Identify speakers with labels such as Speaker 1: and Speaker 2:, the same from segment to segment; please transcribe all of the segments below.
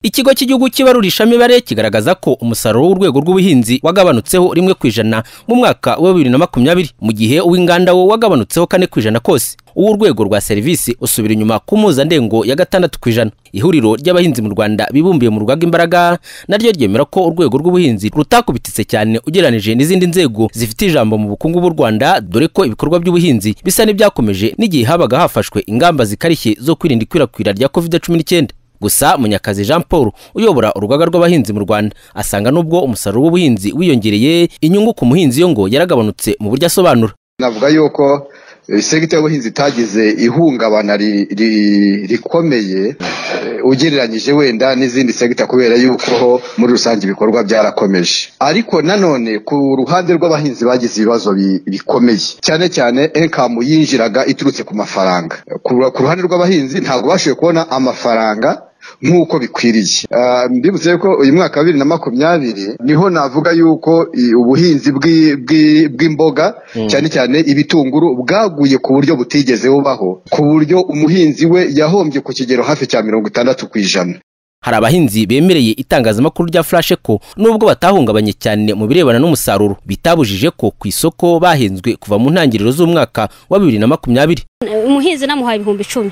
Speaker 1: ikigo cy'igihugu cy'ibarurishamibare kigaragaza ko umusaruro w'urwego rw'ubuhinzi wagabanutseho rimwe ku ijana mu mwaka wa bibiri na makumyabiri mu gihe uw'inganda wo wagabanutseho kane ku ijana kose uw'urwego rwa serivisi usubira inyuma ku mpuzandengo ya gatandatu ku ijana ihuriro ry'abahinzi mu rwanda bibumbiye mu rugaga imbaraga naryo ryemera ko urwego rw'ubuhinzi rutakubititse cyane ugereranyije n'izindi nzego zifite ijambo mu bukungu bw'u rwanda dore ko ibikorwa by'ubuhinzi bisa n'ibyakomeje n'igihe habaga hafashwe ingamba zikarishye zo kwirinda ikwirakwira rya covid cumi n'icyenda gusa munyakazi jean paul uyobora urugaga rw'abahinzi mu rwanda asanga n'ubwo umusaruro w'ubuhinzi wiyongereye inyungu ku muhinzi yo ngo yaragabanutse mu buryo asobanura
Speaker 2: navuga yuko segiteri y'ubuhinzi itagize ihungabana ri- ri- rikomeye eh, ugereranyije wenda n'izindi segita kubera yuko muri rusange ibikorwa byarakomeje ariko nanone ku ruhande rw'abahinzi bagize ibibazo bi- bikomeye cyane cyane enkamu yinjiraga iturutse ku mafaranga ku ku ruhande rw'abahinzi ntabwo bashoboye kubona amafaranga nk'uko bikwiriye Ah, mbibutse ko uyu mwaka wa bibiri na makumyabiri niho navuga yuko i- ubuhinzi bw'i- bw'i- bw'imboga cyane cyane ibitunguru bwaguye ku buryo butigeze bubaho ku buryo umuhinzi we yahombye ku kigero hafi cya mirongo itandatu ku ijana
Speaker 1: hari abahinzi bemereye itangazamakuru rya furashe ko nubwo batahungabanye cyane mu birebana n'umusaruro bitabujije ko ku isoko bahenzwe kuva mu ntangiriro z'umwaka wa bibiri na makumyabiri
Speaker 3: umuhinzi namuhaye ibihumbi icumi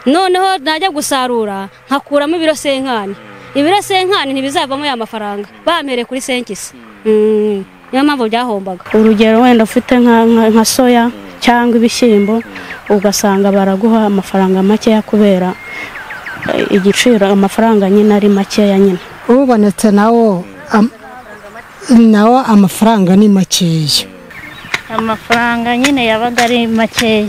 Speaker 3: noneho najya gusarura nkakuramo ibiro senkani ibiro senkani ntibizavamo ya mafaranga bampereye kuri senkisi Mm, niyo mpamvu byahombaga
Speaker 4: urugero wenda ufite nka- nka nka soya cyangwa ibishyimbo ugasanga baraguha amafaranga makeya kubera eh, igiciro amafaranga nyine ari makeya nyine
Speaker 5: ubonetse nawo am- nawo amafaranga ni makeya
Speaker 6: amafaranga nyine yabaga ari makeya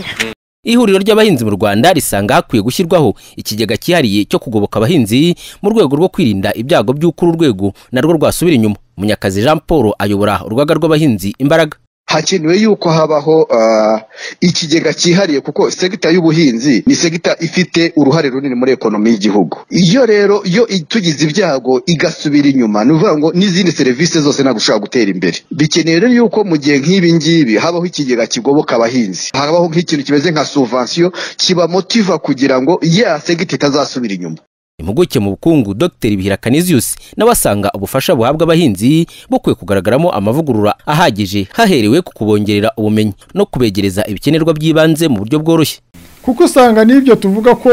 Speaker 1: ihuriro ry'abahinzi mu rwanda risanga hakwiye gushyirwaho ikigega cyihariye cyo kugoboka abahinzi mu rwego rwo kwirinda ibyago by'uko uru rwego narwo rwasubira inyuma munyakazi jean paul ayobora urugaga rw'abahinzi imbaraga
Speaker 2: hakenewe yuko habaho ah, ikigega cyihariye kuko segita y'ubuhinzi ni segita ifite uruhare runini muri ekonomi y'igihugu iyo rero yo itugize ibyago igasubira inyuma ni ukuvuga ngo n'izindi serivisi zose ntabwo ushobora gutera imbere bikenewe rero yuko mu gihe nk'ibi ngibi habaho ikigega kigoboka abahinzi habaho nk'ikintu kimeze nka subvansiyo kibamotiva kugira ngo ya segita itazasubira inyuma
Speaker 1: impuguke mu bukungu dr bihira canisius nawe asanga ubufasha buhabwa abahinzi bukwiye kugaragaramo amavugurura ahagije haherewe ku kubongerera ubumenyi no kubegereza ibikenerwa by'ibanze mu buryo bworoshye
Speaker 7: kuko usanga n'ibyo tuvuga ko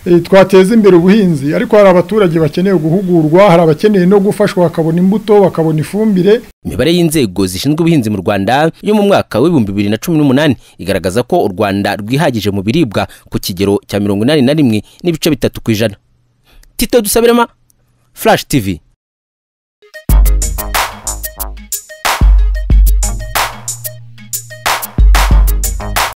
Speaker 7: eh, twateza imbere ubuhinzi ariko hari abaturage bakeneye guhugurwa hari abakeneye no gufashwa bakabona imbuto bakabona ifumbire
Speaker 1: imibare y'inzego zishinzwe ubuhinzi mu rwanda yo mu mwaka w'ibihumbi bibiri na cumi n'umunani igaragaza ko u rwanda rwihagije mu biribwa ku kigero cya mirongo inani na rimwe n'ibice bitatu ku ijana tito dusabirema flash tv